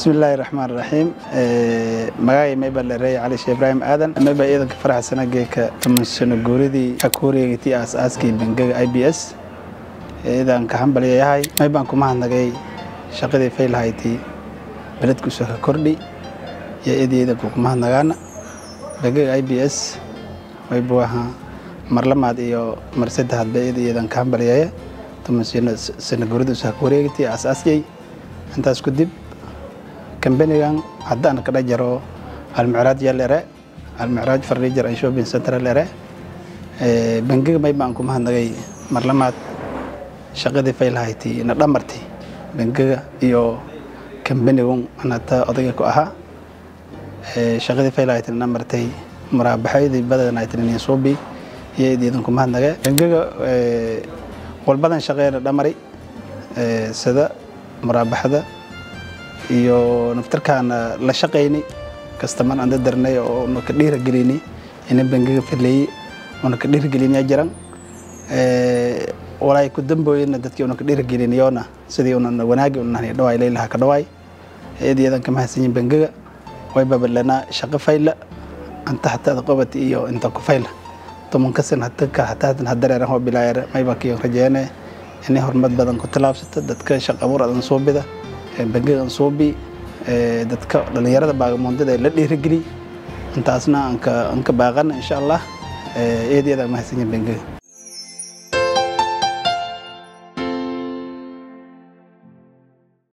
bismillaahi raxmaan raxiim magacay mayba leereey cali sheeh ibraahim aadan mayba ciidanka faraxsana geeka tamansano guuridii akuureegatii aas-aaskii bangaga i b s ciidanka hambalyayahay maybaan ku mahadnagay shaqadii faylhaytii beledkuusa ka kordhi iyo id ciidanku ku mahadnagaana bangaga i b s maybu ahaa marlamaad iyo mar saddexaad ba id ciidanka hambalyaya tamansano sana guuridiisu ha kuwareegatii aas-aaskay intaas kadib kambanigan haddaan kadha jaro almicraaj yalere almicraaj farniijar and shopping center lere bangiga may baan ku mahadnagay marlamaad shaqadii faylhayti na dhamarti bangiga iyo kambanigun anata odayga ku ahaa shaqadii faylhayti na dhamartay muraabaxaydii badanaytinin suubi iyo idiidan ku mahadnage bangiga walbadan shaqeena dhamari sida muraabaxada iyo naftarkaana la shaqayni kastaman aan dadarnay oo una ka dhiiragelini ina bangiga faleeye una ka dhiirageliniya jiran walaay ku dambooyina dadkii una ka dhiirageliniyoona sidii una wanaagi unahni dhawaay laylaha ka dhawaay eedayadan ka mahadsanyin bangiga way babalana shaqo fayla anta hataada qobati iyo inta ku fayla tumankasin hatanka hataatan hadareeran hoo bilaayar mayba kiyo rajeene inay horumar badan ku tallaabsata dadka shaqo abuur adan suubida bangigan suubi dadka dhallinyarada baagamoondada la dhiirageli intaasna anka baaqana insha allah eedyada mahadsanyin bangiga